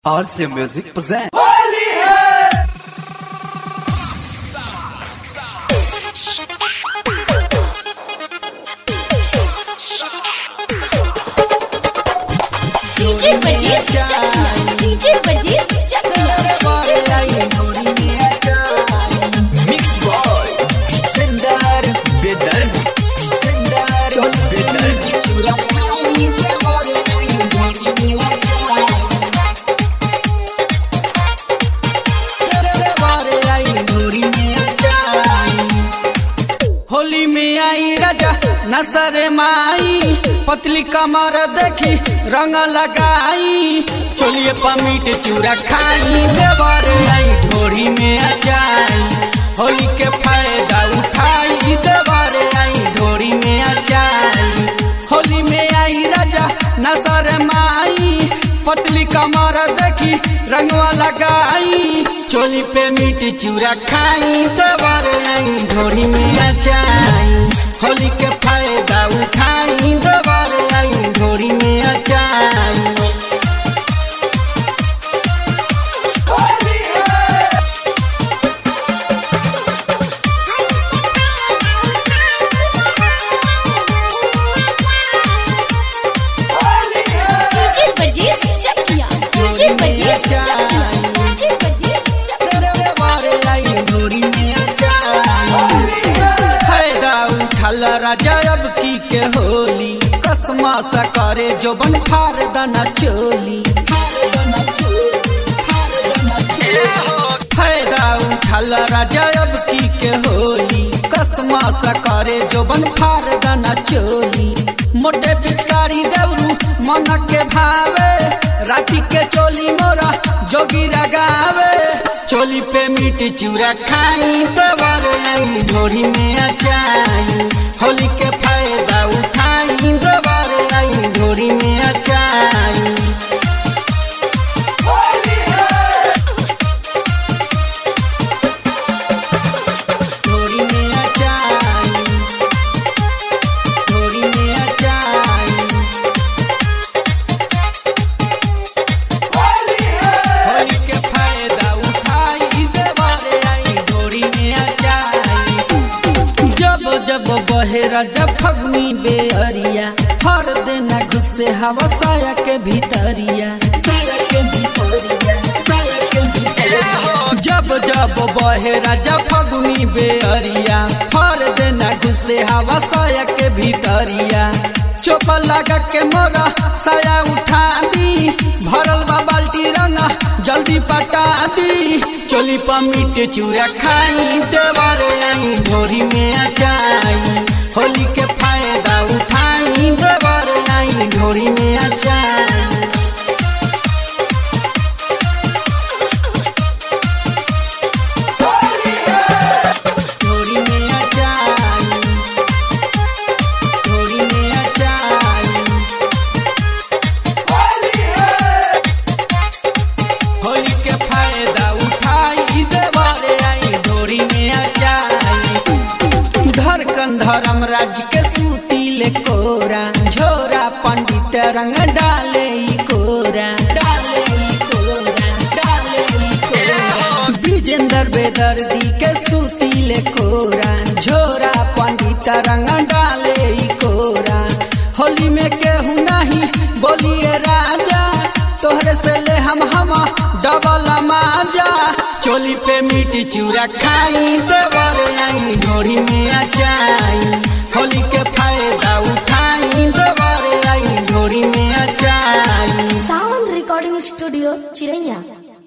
RC Music presents. DJ परदेस चकिया DJ परदेस चकिया Mix Boy, Sendar, Bedar, Sendar, Bedar. Holi में आई राजा नसर माई पतली कमर देखी रंग लगाई चोलिए पमीट चूरा खाई देवर आई ढोरी में आ जाई होली के फायदा उठाई देवर आई ढोरी में आ जाई होली में आई राजा नसर माई पतली कमर देखी रंगवा लगाई चोली पे मीट चूरा खाई देवर आई ढोरी में आ जाई होली के फायदा उठाई देवर आई ढोरी में आ जाई डीजे परदेस चकिया डीजे परदेस चकिया डीजे परदेस फायदा उठल राजा अब की के होली कसमा सा करे जो बन फार दना चोली फायदा उठल राजा अब की के होली कसमा सा करे जो बन फार दना चोली मोटे पिचकारी दौरू मन के भावे राती के चोली मोरा जोगी लगावे चोली पे मीट चूरा खाई देवर आई ढोरी में आ जाई होली के फायदा उठाई देवर आई ढोरी में आ जाई ढोरी में आ जाई ढोरी में आ जाई होली के फायदा उठाई देवारे आई डोरी में आ जाई जब जब बहेरा जब फगनी बेअरिया हर देना घुसे हवा साया के भीतरिया साया के भीतरिया साया के भीतरिया जब जब बहेरा जब फगुनी बेअरिया हर देना घुसे हवा साया के भीतरिया चोप लगा के मोरा साया उठा दी भरल बा बाल्टी रंगा जल्दी पटा दी चोली पर मीट चूरा खाई देवर आई ढोरी में आ जाई होली के फायदा उठाई देवर आई ढोरी में आ जाई ढोरी में आ जाई ढोरी में आ जाई होली के फायदा उठाई देवारे आई डोरी में आ जाई धड़कन धर्म राज के सूती ले कोरा झोरा पंडित रंग डाले ई कोरा डाले ई कोरा डाले ई कोरा विजेंद्र बेदर्दी के सूती ले कोरा झोरा पंडित रंग डाले ई कोरा होली में केहू नहीं बोलिए राजा तोहरे से ले हम हम डबल माजा चोली पे मीठी चूरा खाई देवर आई ढोरी में आ जाई होली के फायदा उठाई देवर आई ढोरी में आ जाई सावन रिकॉर्डिंग स्टूडियो चिरैया